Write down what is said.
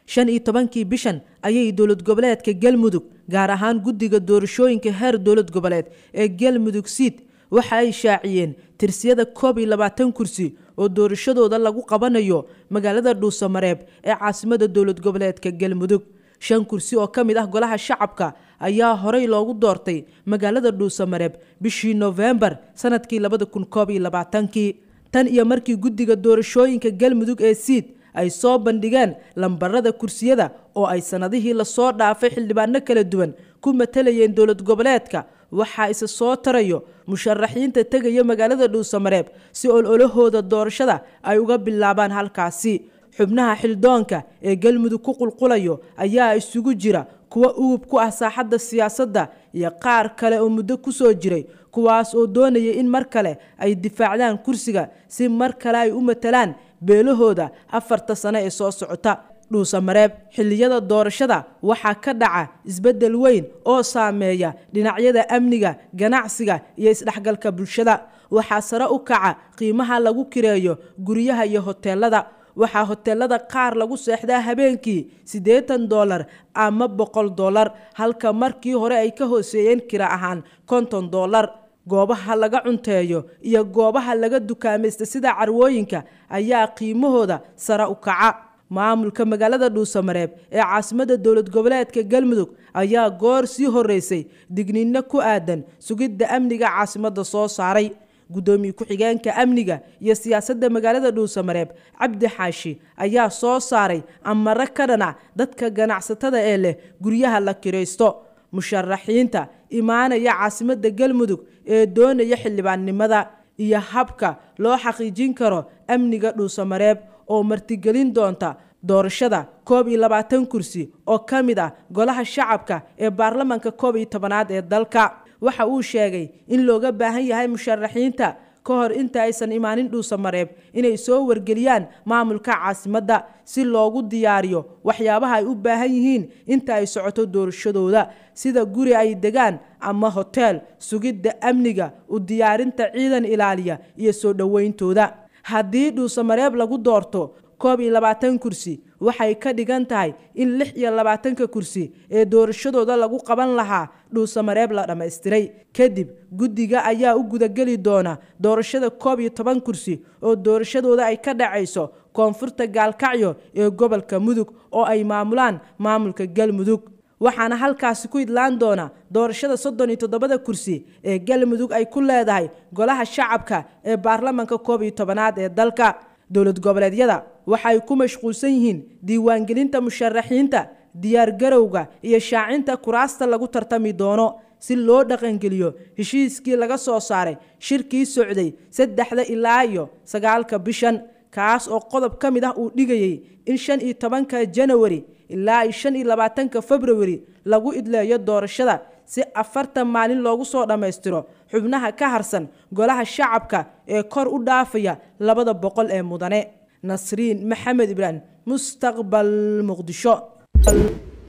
shan iyo tobankii bishan ayay dowlad goboleedka galmudug gaar ahaan guddiga doorashooyinka heer dowlad goboleed ee galmudug siid waxa ay shaaciyeen tirsiyada koob iyo labaatan kursi oo doorashadooda lagu qabanayo magaalada dhuusamareeb ee caasimada dowlad goboleedka galmudug shan kursi oo ka mid ah golaha shacabka ayaa horey loogu doortay magaalada dhuusamareeb bishii noofembar sanadkii labada kun koob iyo labaatankii tan iyo markii guddiga doorashooyinka galmudug ee siid ay soo bandhigeen lambarada kursiyada oo ay sannadihii lasoo dhaafay xildhibaano kala duwan ku matalayeen dowlad goboleedka waxaa isa soo tarayo musharaxiinta tegaya magaalada dhuusamareeb si ololahooda doorashada ay uga bilaabaan halkaasi xubnaha xildoonka ee galmudug ku qulqulayo ayaa isugu jira kuwa ugub ku ah saaxadda siyaasadda iyo qaar kale oo muddo ku soo jiray kuwaas oo doonaya in mar kale ay difaacdaan kursiga si mar kale ay u matalaan beelahooda afarta sano ee soo socota dhuusamareeb xilliyada doorashada waxaa ka dhaca isbeddel weyn oo saameeya dhinacyada amniga ganacsiga iyo isdhexgalka bulshada waxaa sare u kaca qiimaha lagu kireeyo guryaha iyo hoteelada waxaa hoteelada qaar lagu seexdaa habeenkii siddeetan doolar ama boqol doolar halka markii hore ay ka hooseeyeen kira ahaan konton doolar goobaha laga cunteeyo iyo goobaha laga dukaamaysta sida carwooyinka ayaa qiimahooda sare u kaca maamulka magaalada dhuusamareeb ee caasimada dowlad goboleedka galmudug ayaa goor sii horeysay digniino ku aadan sugidda amniga caasimada soo saaray guddoomiye ku-xigeenka amniga iyo siyaasadda magaalada dhuusamareeb cabdi xaashi ayaa soo saaray amare ka dhanac dadka ganacsatada ee leh guryaha la kiraysto musharaxiinta imaanaya caasimada galmudug ee doonaya xildhibaannimada iyo habka loo xaqiijin karo amniga dhuusamareeb oo martigelin doonta doorashada koob iyo labaatan kursi oo ka mid ah golaha shacabka ee baarlamaanka koob iyo tobanaad ee dalka waxa uu sheegay in looga baahan yahay musharaxiinta ka hor inta aysan imaanin dhuusamareeb inay soo wargeliyaan maamulka caasimadda si loogu diyaariyo waxyaabaha ay u baahan yihiin inta ay socoto doorashadooda sida guri ay degaan ama hoteel sugidda amniga u diyaarinta ciidan ilaaliya iyo soo dhowayntooda haddii dhuusamareeb lagu doorto koob iyo labaatan kursi waxay ka dhigan tahay in lix iyo labaatanka kursi ee doorashadooda lagu qaban lahaa dhuusamareeb la dhammaystiray kadib guddiga ayaa u gudageli doona doorashada koob iyo toban kursi oo doorashadooda ay ka dhacayso koonfurta gaalkacyo ee gobolka mudug oo ay maamulaan maamulka galmudug waxaana halkaasi ku idlaan doona doorashada soddon iyo toddobada kursi ee galmudug ay ku leedahay golaha shacabka ee baarlamaanka koob iyo tobanaad ee dalka dowlad goboleedyada waxay ku mashquulsan yihiin diiwaangelinta musharaxiinta diyaargarowga iyo shaacinta kuraasta lagu tartami doono si loo dhaqangeliyo heshiiskii laga soo saaray shirkii socday saddexda ilaa iyo sagaalka bishan kaas oo qodob ka mid ah uu dhigayay in shan iyo tobanka janawari ilaa iyo shan iyo labaatanka februari lagu idleeyo doorashada si afartan maalin loogu soo dhammaystiro xubnaha ka harsan golaha shacabka ee kor u dhaafaya labada boqol ee mudane nasriin maxamed ibraahim mustaqbal muqdisho